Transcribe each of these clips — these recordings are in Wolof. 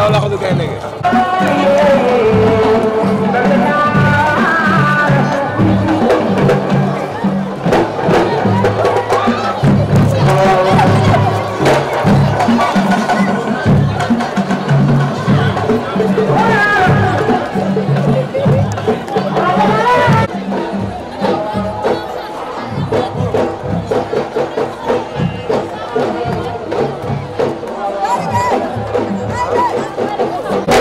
laxatu gaynde gi Hey!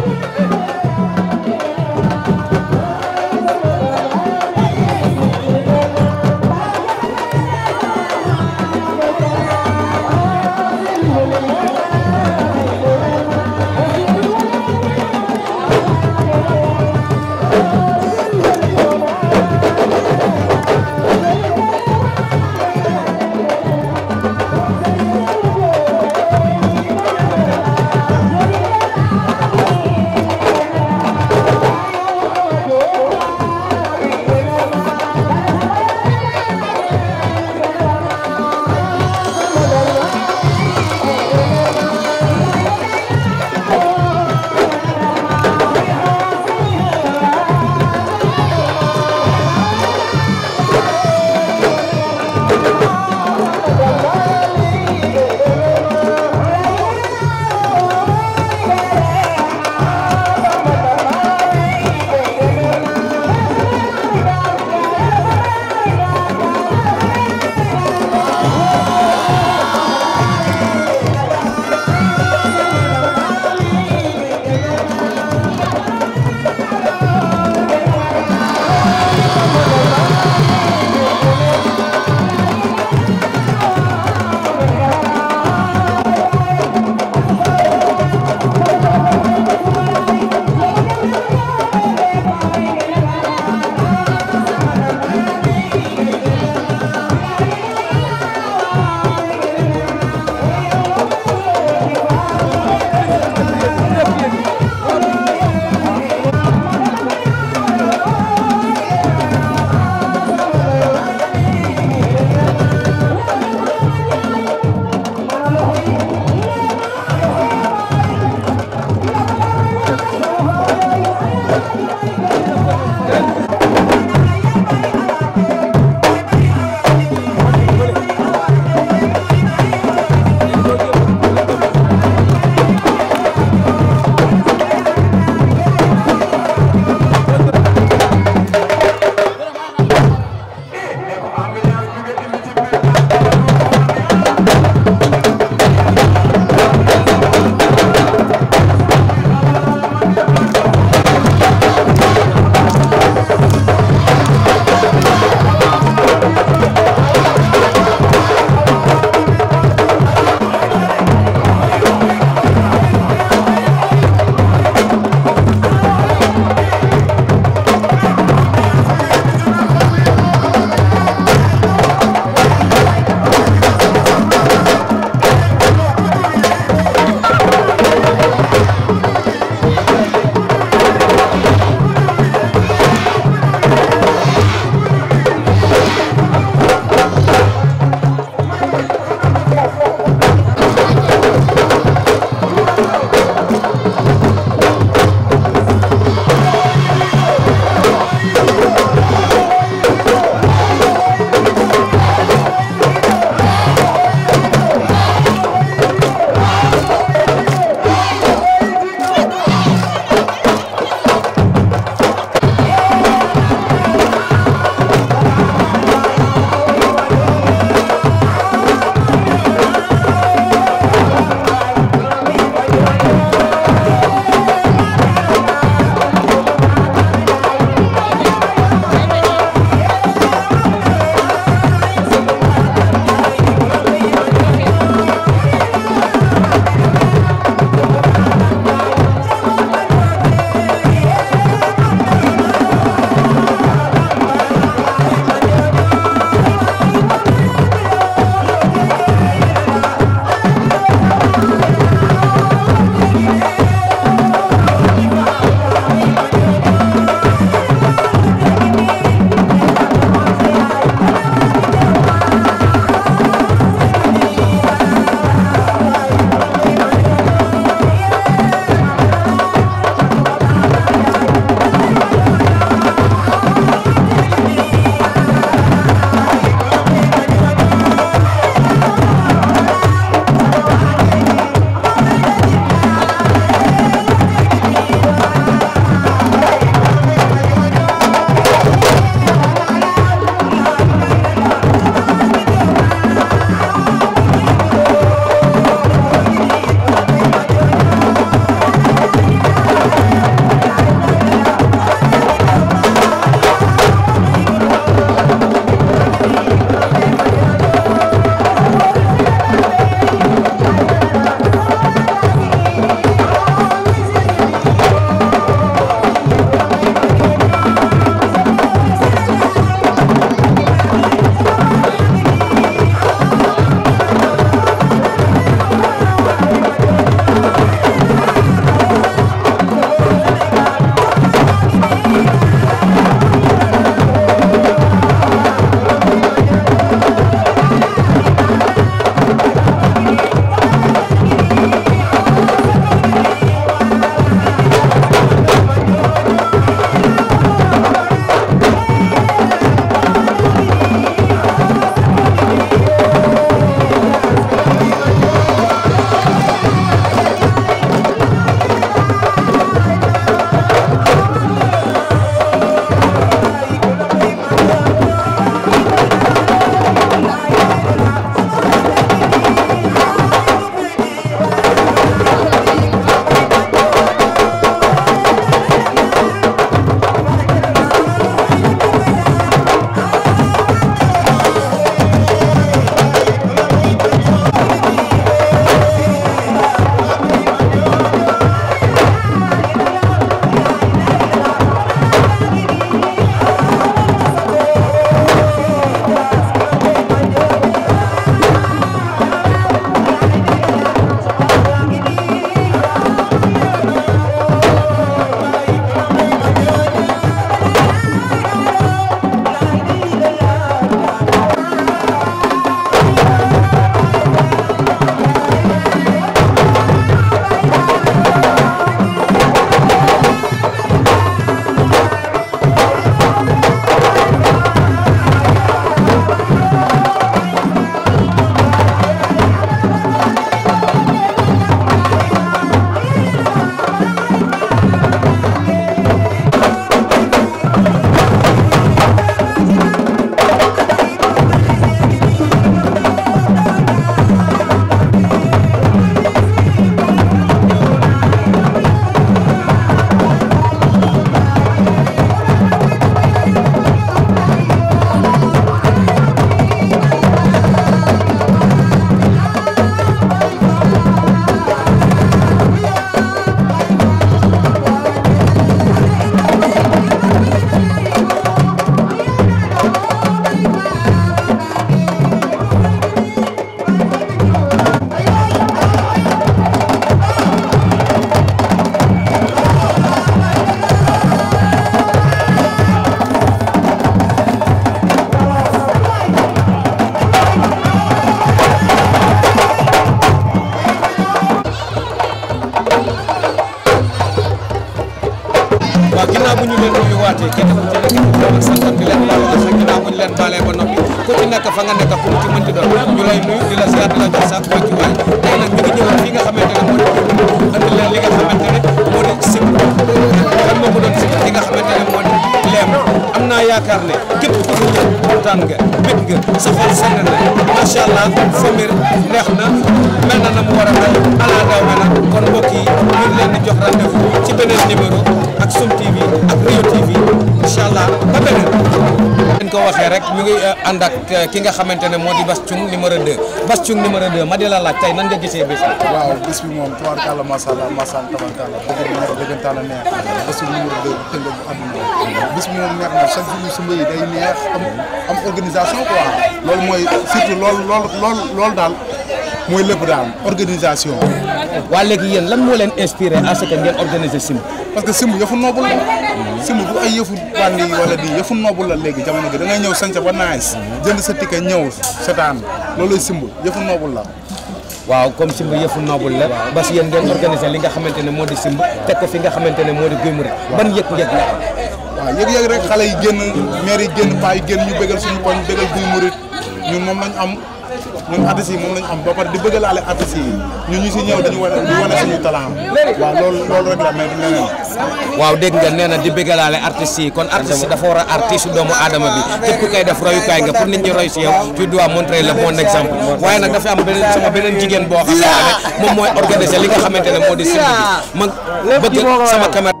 fa nga nekk ku mu ci mënti doon ñu lay nuyu di la ziar di la jox sa wàccuwaay tey nag ñu ngi ñëwoon fii nga xamante ne moo di andi leen li nga xamante ne moo di sim kan moo ko doon sim li nga xamante ne moo di leem am naa yaakaar ne képp ku fi ñëw kontaan nga bég nga sa xol sedd na macha allah famir neex na mel na na mu war a mel ala daw me nag kon mbokk yi ñu ngi leen di jox rendez-vous ci beneen numéro ak Sum TV ak Rio TV incha allah ba beneen leen ko waxee rek ñu ngi ànd ak ki nga xamante ne moo di Bass Thioung numéro 2 Bass Thioung numéro 2 ma di la laaj tey nan nga gisee bés bi waaw bis bi moom tubaarkàlla macha allah macha allah tabaarkàlla dëgg neex dëggantaan a neex Bass Thioung numéro 2 tënk bu àdduna bis bi moom neex na chaque jour su mbéy day neex am am organisation quoi loolu mooy surtout loolu loolu loolu loolu daal mooy lépp daal organisation waa léegi yéen lan moo leen inspiré à ce que ngeen organiser sim parce que simb yëfu noobul la simb du ay yëfu bandi wala di yëfu noobul la léegi jamono gi da ngay ñëw sañca ba nice jënd sa ticket ñëw setaan loolu simb yëfu noobul la waaw comme simb yëfu noobul la bas yéen ngeen organiser li nga xamante ne moo di simb teg ko fi nga xamante ne moo di Guy Marius ban yëg-yëg la waaw yëg-yëg rek xale yi génn maire yi génn paa yi génn ñu bégal suñu koñ bégal Guy Marius ñun moom lañ am ñun artistes yi moom lañ am ba pare di bëggalaale artistes yi ñun ñu si ñëw dañu wane di wane suñu talent waaw loolu loolu rek la mais du leneen waaw dégg nga nee na di bëggalaale artistes yi kon artiste dafa war a artiste doomu aadama bi képp ku koy def royukaay nga pour nit ñi roy si yow tu dois montrer le bon exemple waaye nag dafa am beneen sama beneen jigéen boo xamante ne moom mooy organiser li nga xamante ne moo di simb bi ma bëgg sama caméra